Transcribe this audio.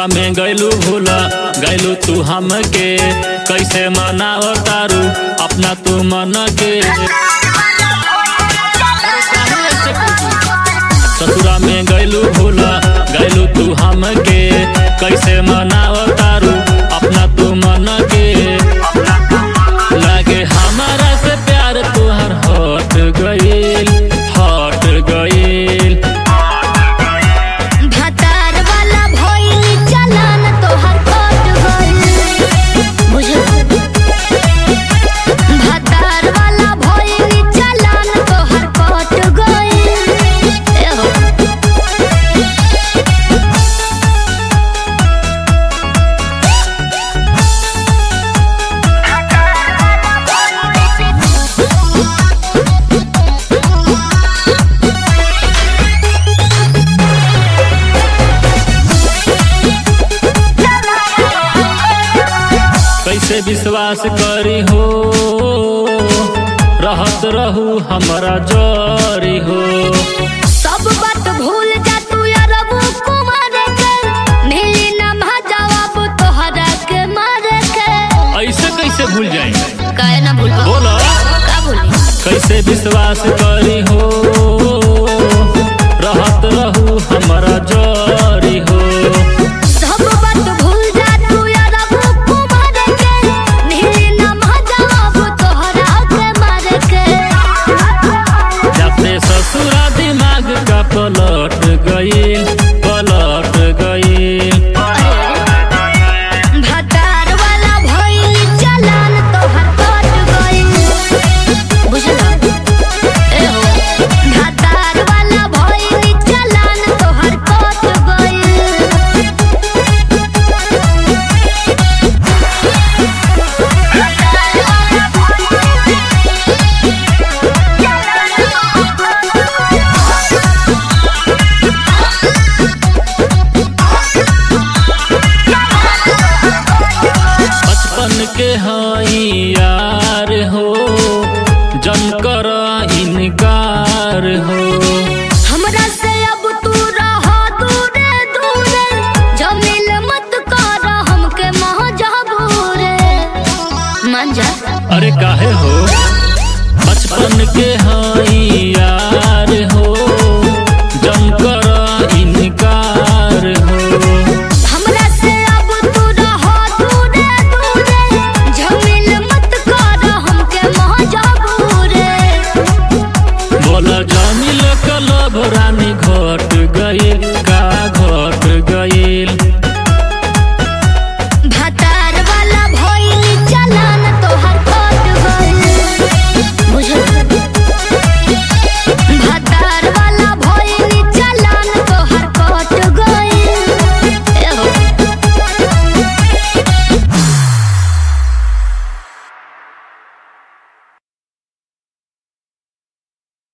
ससुरा में गैलू भूला गैलू तू हमके कैसे मनाव तारू अपना तू मन के ससुरा में गैलू भूला गैलू तू हमके कैसे मनाव तारू अपना तू मन के लागे हमारा से प्यार तुहर हट गईल हट गईल भतार वाला भइल चलन तोहर कट गइल बुझल भतार वाला भइल चलन तोहर कट गइल एहो कैसे विश्वास करी हो रहत रहू हमारा जरी हो सब बात भूल जा तू अरबू कुमार के मिली ना जवाब तोहरा के मार के ऐसे कैसे भूल जाए काहे ना भूल बोलो का भूली कैसे विश्वास करी हो रहत रहू हमारा जरी हो सब बात भूल जा तू अरबू कुमार के मिली ना जवाब तोहरा के मार के जाते ससुरा दिमाग का पलट गईल पलट गईल भतार वाला भइल चलन तोहर कट गइल बुझला ए हो भतार वाला भइल चलन तोहर कट गइल बचपन के हई यार हो जन कर इनकार हो हमरा से अब तू रह दूरे दूरे जमील मत कर हमके महजबूरे मन जा अरे काहे हो बचपन के हई यार